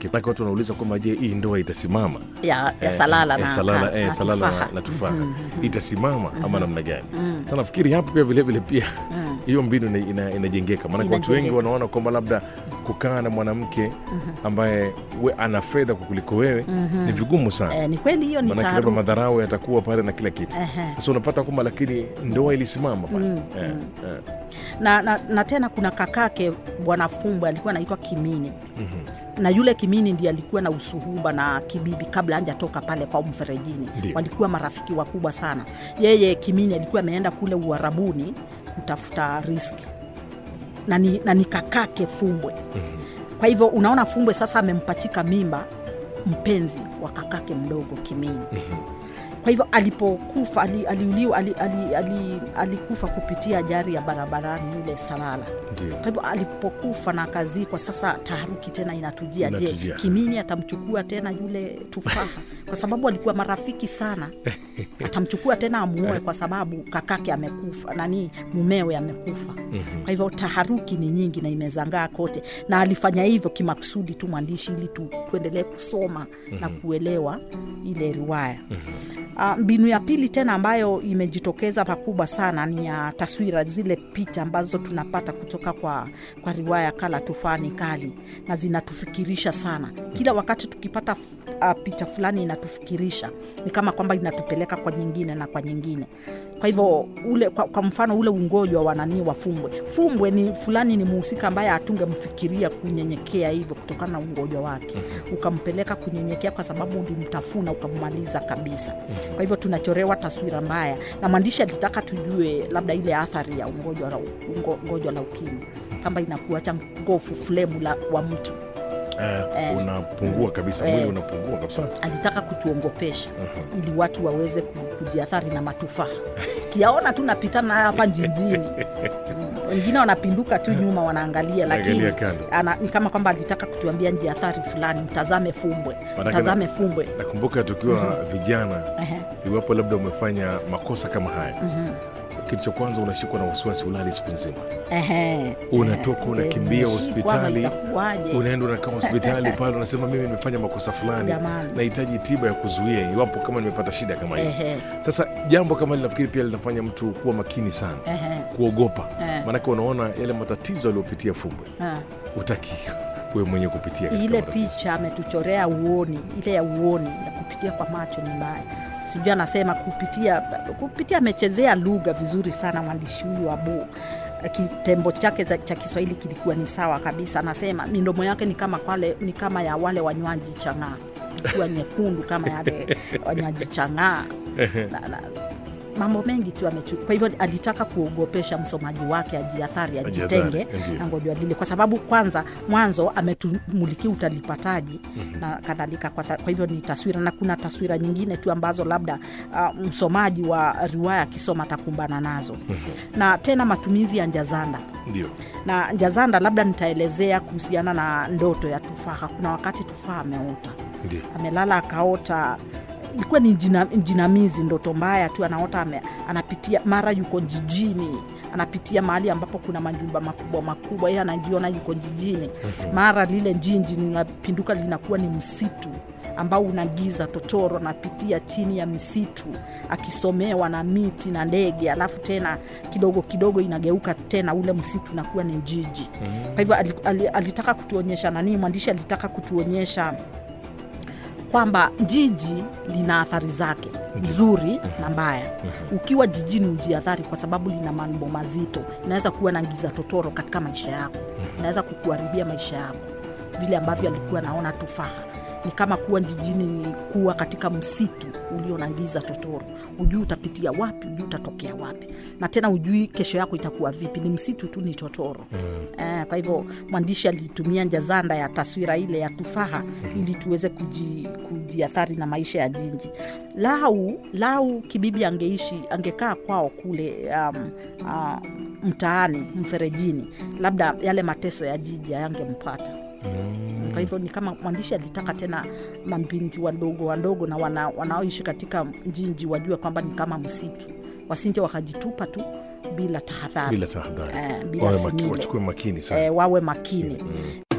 yake Maana watu wanauliza kwamba je hii ndoa itasimama ya, ya Eh, salala eh, na, salala, na, eh, na salala tufaha. na, na tufaha itasimama ama namna gani sa nafikiri hapo pia vilevile pia hiyo mbinu ina- ina- inajengeka maanake watu wengi Inajengeka. wanaona kwamba labda kukaa na mwanamke ambaye we, ana fedha kwa kuliko wewe ni vigumu sana Eh, ni kweli hiyo ni maanake labda taharuki. madharau yatakuwa pale na kila kitu Ehe. sasa unapata kwamba lakini ndoa ilisimama pale eh, eh. na, na, na tena kuna kakake bwana Fumbwe alikuwa anaitwa Kimini na yule Kimini ndiye alikuwa na usuhuba na Kibibi kabla hajatoka pale kwa mferejini. Ndio. Walikuwa marafiki wakubwa sana. Yeye Kimini alikuwa ameenda kule Uarabuni kutafuta riski na ni, na ni kakake Fumbwe. Kwa hivyo unaona, Fumbwe sasa amempachika mimba mpenzi wa kakake mdogo Kimini. Kwa hivyo alipokufa ali, aliuliwa ali, ali, ali, alikufa kupitia ajali ya barabarani ile Salala. ndio Kwa hivyo alipokufa na akazikwa, sasa taharuki tena inatujia. Je, Inatujia. Kimini atamchukua tena yule tufaha? Kwa sababu alikuwa marafiki sana, atamchukua tena amuoe kwa sababu kakake amekufa, nani mumewe amekufa. Kwa hivyo taharuki ni nyingi na imezangaa kote, na alifanya hivyo kimakusudi tu mwandishi, ili tu, tuendelee kusoma na kuelewa ile riwaya. Ah, mbinu ya pili tena ambayo imejitokeza pakubwa sana ni ya taswira, zile picha ambazo tunapata kutoka kwa, kwa riwaya Kala Tufani Kali, na zinatufikirisha sana. Kila wakati tukipata uh, picha fulani inatufikirisha, ni kama kwamba inatupeleka kwa nyingine na kwa nyingine. Kwa hivyo ule, kwa, kwa mfano ule ungojwa wa nani wa Fumbwe. Fumbwe ni fulani, ni muhusika ambaye hatungemfikiria kunyenyekea hivyo kutokana na ungojwa wake, ukampeleka kunyenyekea kwa sababu ulimtafuna ukammaliza kabisa. Kwa hivyo tunachorewa taswira mbaya, na mwandishi alitaka tujue labda ile athari ya ungojwa la, ungo, ungojwa la ukimwi kama inakuacha ngofu flemu la, wa mtu. eh, unapungua kabisa mwili unapungua kabisa Alitaka kutuongopesha ili watu waweze ku- kujiathari na matufaha. Kiaona tu napitana hapa jijini Mm, wengine wanapinduka tu nyuma wanaangalia, lakini Angalia kando. ana, ni kama kwamba alitaka kutuambia jiathari fulani, mtazame Fumbwe, Maanake mtazame na- Fumbwe. nakumbuka tukiwa vijana Ehe. iwapo labda umefanya makosa kama haya kitu cha kwanza unashikwa na wasiwasi ulali siku nzima Ehe. unatoka Je, unakimbia nimeshikwa ama hospitali itakuwaje? unaenda unakaa hospitali pale unasema mimi nimefanya makosa fulani Jamani. nahitaji tiba ya kuzuia iwapo kama nimepata shida kama hiyo Ehe. sasa jambo kama hili nafikiri pia linafanya mtu kuwa makini sana Ehe. kuogopa Eh. maanake unaona yale matatizo aliyopitia fumbwe Ah. utaki wewe mwenyewe kupitia katika ile matatizo. picha ametuchorea uoni, ile ya uoni ya kupitia kwa macho ni mbaya. Sijui anasema kupitia kupitia, amechezea lugha vizuri sana mwandishi huyu Abu. Kitembo chake za- cha Kiswahili kilikuwa ni sawa kabisa. Anasema midomo yake ni kama kwale, ni kama ya wale wanywaji chang'aa, ikiwa nyekundu kama yale wanywaji chang'aa na, na, mambo mengi tu amechu. Kwa hivyo alitaka kuogopesha msomaji wake ajiathari, Ajiathari, ajitenge ndiyo. na ngojwa lile, kwa sababu kwanza mwanzo ametumulikia utalipataji na kadhalika. Kwa, tha- kwa hivyo ni taswira, na kuna taswira nyingine tu ambazo labda uh, msomaji wa riwaya akisoma atakumbana nazo na tena matumizi ya njazanda ndio na njazanda, labda nitaelezea kuhusiana na ndoto ya tufaha. Kuna wakati tufaha ameota ndio amelala akaota ilikuwa ni jina, jinamizi ndoto mbaya tu anaota ame, anapitia mara yuko jijini anapitia mahali ambapo kuna majumba makubwa makubwa yeye anajiona yuko jijini mara lile njinji linapinduka linakuwa ni msitu ambao una giza totoro anapitia chini ya misitu akisomewa na miti na ndege alafu tena kidogo kidogo inageuka tena ule msitu unakuwa ni jiji kwa hivyo ali- ali- alitaka kutuonyesha nanii mwandishi alitaka kutuonyesha kwamba jiji lina athari zake nzuri na mbaya. Ukiwa jijini ujiathari, kwa sababu lina mambo mazito. Inaweza kuwa na giza totoro katika maisha yako, inaweza kukuharibia maisha yako, vile ambavyo alikuwa naona tufaha ni kama kuwa jijini ni kuwa katika msitu ulio na giza totoro. Ujui utapitia wapi, ujui utatokea wapi, na tena ujui kesho yako itakuwa vipi. Ni msitu tu, ni totoro eh. Kwa hivyo mwandishi alitumia njazanda ya taswira ile ya tufaha ili tuweze kuji, kujiathari na maisha ya jiji. Lau lau Kibibi angeishi angekaa kwao kule um, uh, mtaani mferejini, labda yale mateso ya jiji hayangempata kwa hivyo ni kama mwandishi alitaka tena mabinti wadogo wadogo na wana, wanaoishi katika njinji wajue kwamba ni kama msitu, wasinje wakajitupa tu bila tahadhari bila tahadhari eh, bila Wawe maki- simile wachukue makini sana eh, wawe makini